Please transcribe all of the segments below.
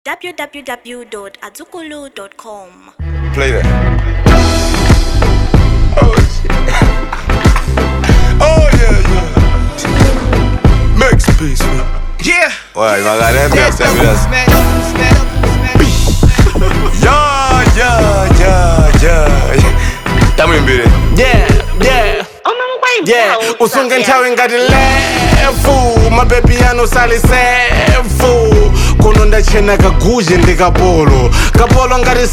www.azukulu.com. Play that. Oh shit. oh yeah, yeah. Max peace, man. Yeah. Ouais, il va regarder un peu, That's c'est the un rules, man. Stand up, stand up. Yeah, yeah, yeah, yeah. Tamo imbere. Yeah, yeah. Yeah, usunge nthawi ngati lefu mabebi sali sefu kuno ndachena kaguje ndi kapolo kapolo ngati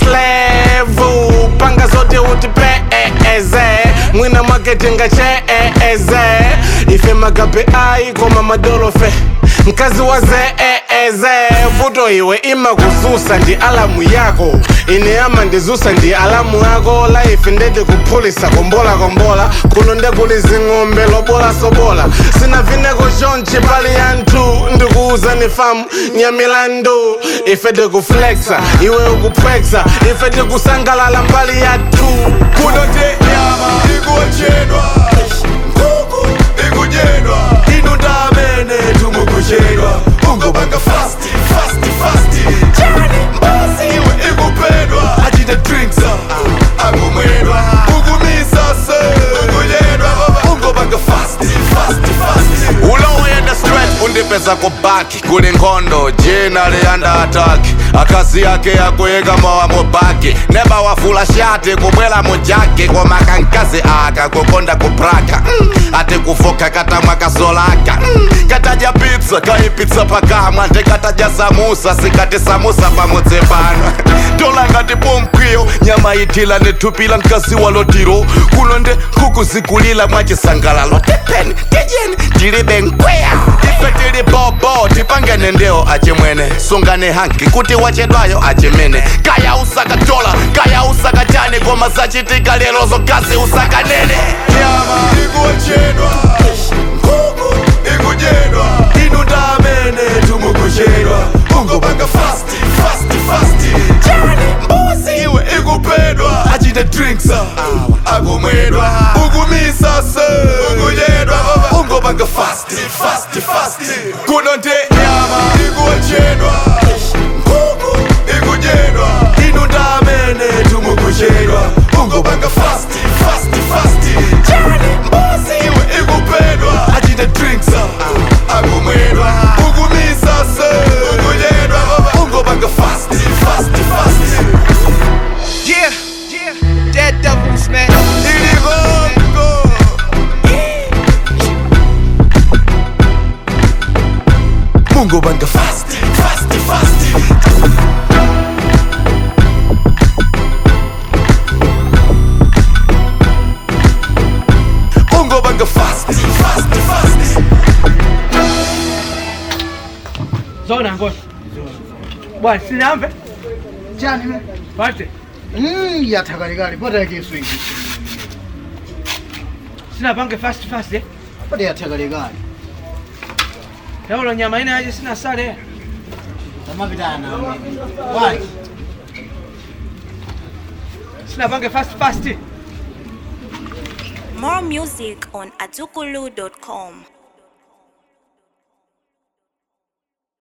slevu panga zote uti peeze mwina makete ngacheeze ife magabe ayi koma madolofe mkazi wa zeeze vuto iwe ima kuzusa ndi alamu yako ine ama ndizusa ndi alamu yako laife ndete kuphulisa kombola kombola kuno ndekuli zing'ombe lobola sobola sina vineko chonchi pali yanthu ndikuuza ni famu nyamilandu ife tikuflexa iwe ukupwexa ife tikusangalala mbali yathu Kuno te nyama ikuochedwa. Nkhuku ikudyedwa. Inu ndamene tumukuchedwa. Ungobanga fasti, fasti, fasti. Chani mbuzi iwe ikupedwa. Achite drinks akumwedwa. Ukumisa se. Ukudyedwa baba. Ungobanga fasti, fasti, fasti. ulowenda straight undipeza kubaki kuli nkhondo jina liyanda ataki akazi yake yakuyika mowa mubaki neba wafula shati kubwela mujaki koma kankazi aka kukonda kupraka mm. ati kufoka katamwa kasolaka mm. katadya pizza kaipitsa pakamwa ndikatadya samusa sikati samusa pamudzi pano tola ngati pomkwiyo nyama ithila nithupila mkazi walotiro kuno nde nkhuku zikulila mwachisangalalo tepeni tijeni tilibe nkweya ife tili bobo tipangene ndewo achimwene sungane hanki kuti wachedwayo achimene kaya usakatola kaya usakachani koma zachitika lero zokazi usakanene nyama ikuochedwa nkhuku ikudyedwa inu ndamene tumukuchedwa ungobanga fasti fasti fasti chani mbuzi iwe ikupedwa achite drinks akumwedwa ukumisa se ukudyedwa baba ungobanga fasti fasti fasti kuno nte nyama ikuochedwa nkhuku ikudyedwa inu ndamene tumukuchedwa ungobanga fasti fasti fasti chani mbuzi iwe ikupedwa achite drinks akumwedwa ukumisa se ukudyedwa baba ungobanga fasti fasti fasti Yeah. Yeah. Dead devils, man. iligongo ungobanga fasti fasti fasti ungobanga fasti fasti fasti Zona ngoja. Bwana sinamve chani me pate. mm, yathakalikali pota yakeswiki Sina pange fast fast eh. pota yathakalikali Yaulo nyama ina aje sina sale. tamapitana wani Sina pange fast fast. More music on azukulu.com.